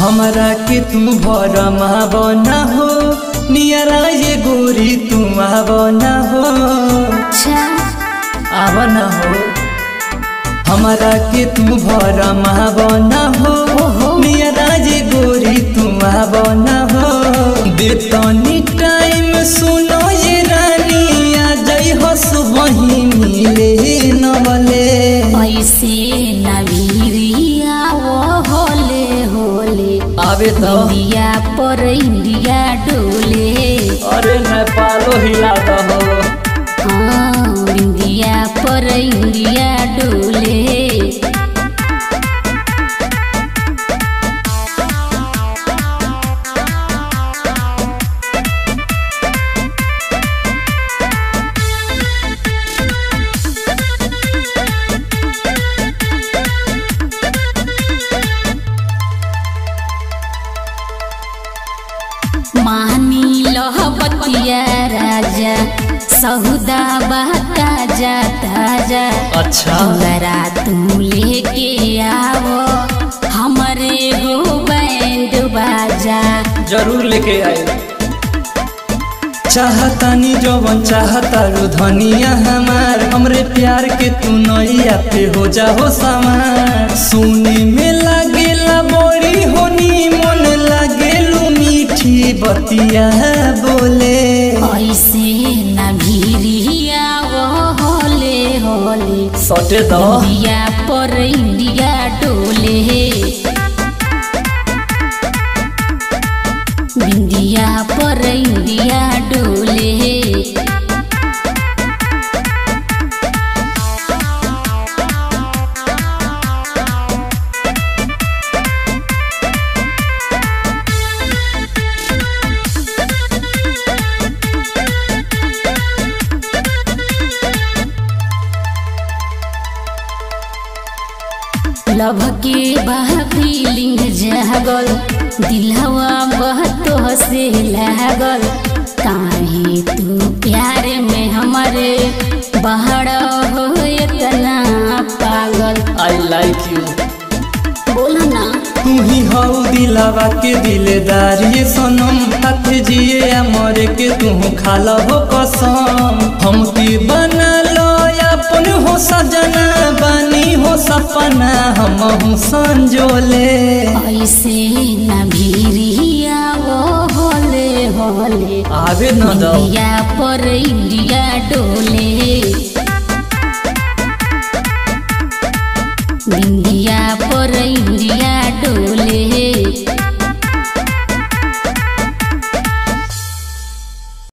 हमरा के तू भरमा बना हो नियरा ये गोरी तू आवना हो अच्छा आवना हो हमरा के तू भरमा बना हो नियरा ये गोरी तू आवना हो देतनी टाइम सुनो ये रानी आ जई हो सुबही मिले नवले ऐसे नवीरिया वो होले होले आवे तो इंडिया पर इंडिया डोले अरे नेपालो हिला हो हाँ इंडिया पर इंडिया डोले मानी लह बतिया राजा सहुदा बहता जा ताजा अच्छा जरा तुम लेके आवो हमरे हो बैंड बाजा जरूर लेके आए चाहतानी जवन चाहता रू धनिया हमार हमरे प्यार के तू नैया पे हो जाओ सवार सुने में लागेला बड़ी होनी मन लागेलू मीठी बतिया बोले ऐसे न भीरिया वो होले होले सटे दो इंडिया पर इंडिया डोले इंडिया पर इंडिया डोले लभ के बह फीलिंग जागल दिलवा बहतो से लागल काहे तू प्यार में हमारे बहड़ हो इतना पागल आई लाइक यू बोलो ना तू ही हऊ दिलावा के दिलेदार ये सनम हाथ जिए या मरे के तू खाला हो कसम हम की बना लो अपन हो सजना बानी हो सपना हम हूँ संजोले ऐसे न भीरिया वो होले होले आवे न दो इंडिया पर इंडिया डोले